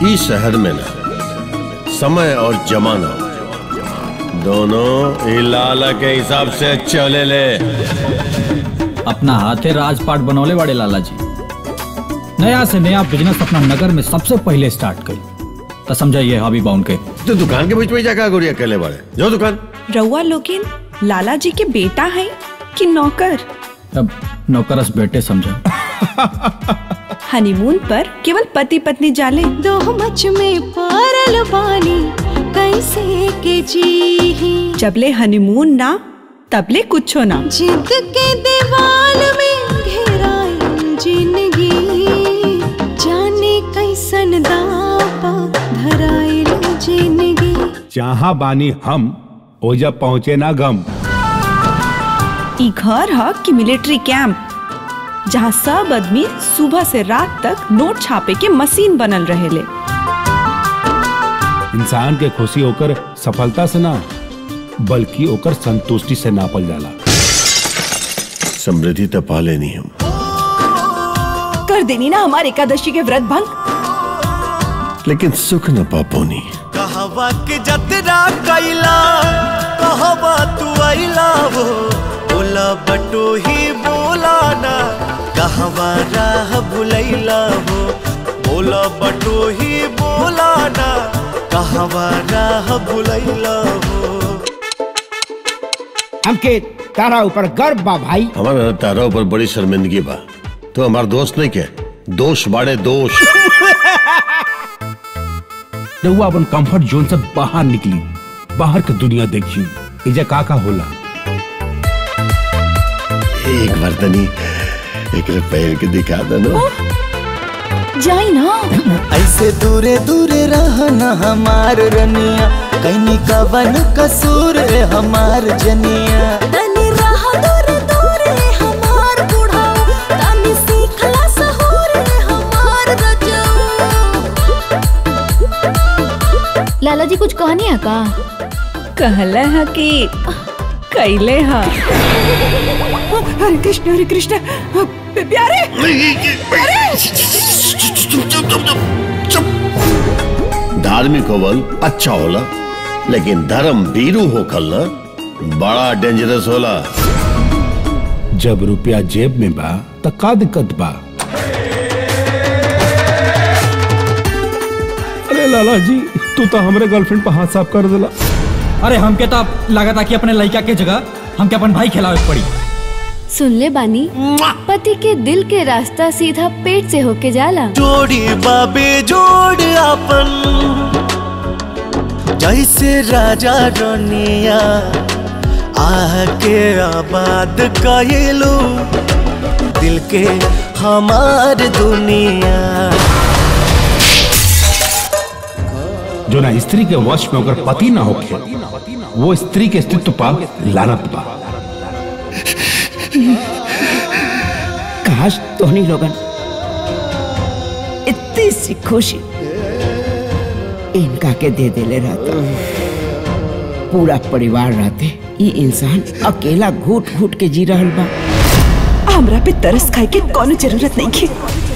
ई शहर में ना समय और जमाना दोनों ई लाला के हिसाब से चले ले अपना हाथे राजपाट बनौले वाले लाला जी नया से नया बिजनेस अपना नगर में सबसे पहले स्टार्ट करी तो समझाइए हबी बाउन के तो दुकान के बीच में जाकर गोरिया अकेले बाड़े जो दुकान रउआ लोगिन लाला जी के बेटा है कि नौकर अब नौकरस बेटे समझो हनीमून पर केवल पति पत्नी जाले दो मच में पारल बानी कैसे के जी जबले हनीमून ना तबले कुछो ना जिद के दीवाल में घेराई जिंदगी जाने कैसन दापा धराइल जिंदगी जहाँ बानी हम ओजा पहुँचे ना गम ई घर ह कि मिलिट्री कैंप जहाँ सब आदमी सुबह से रात तक नोट छापे के मशीन बनल रहेले इंसान के खुशी होकर सफलता से ना बल्कि ओकर संतुष्टि से नापल जाला समृद्धि तो पाले नहीं हम कर देनी ना हमारे एकादशी के व्रत भंग लेकिन सुख न पापोनी कहवा के जतरा कैला कहवा तू आइला वो बोला बटो ही बोला ना कहवा राह भुलैला वो बोला बटो ही बोला ना कहवा राह भुलैला वो हमके तारा ऊपर गर्व बा भाई हमारा तारा ऊपर बड़ी शर्मिंदगी बा तो हमारा दोस्त नहीं के दोष बाड़े दोष रहुआ अपन कंफर्ट जोन से बाहर निकली बाहर के दुनिया देखी इजा का का होला एक बार तनी एक पैर के दिखा देना जाई ना ऐसे दूरे दूरे रहना हमार रनिया कैनी कवन कसूर है हमार जनिया तनी रह दूर दूर हमार बुढ़ाओ तनी सीखला सहूर हमार रजऊ लाला जी कुछ कहानी है का कहले है कि कैले है हरे कृष्ण हरे कृष्ण प्यारे धार्मिक होवल अच्छा होला लेकिन धर्म भीरू होखल ना बड़ा डेंजरस होला जब रुपया जेब में बा त का दिक्कत बा अरे लाला जी तू तो हमरे गर्लफ्रेंड पर हाथ साफ कर दिला अरे हमके तो लगा था कि अपने लड़का के जगह हमके अपन भाई खिलावे पड़ी सुन ले बानी पति के दिल के रास्ता सीधा पेट से होके जाला जोड़ी बाबे जोड़ अपन जैसे राजा रनिया आके आबाद कइलू दिल के हमार दुनिया जो ना स्त्री के वश में होकर पति ना होके वो स्त्री के अस्तित्व पर लानत बा काश तोहनी लोगन इतनी सी खुशी इनका के दे देले रहता पूरा परिवार रहते ये इंसान अकेला घूट घूट के जी रहल बा हमरा पे तरस खाए के कोनो जरूरत नहीं की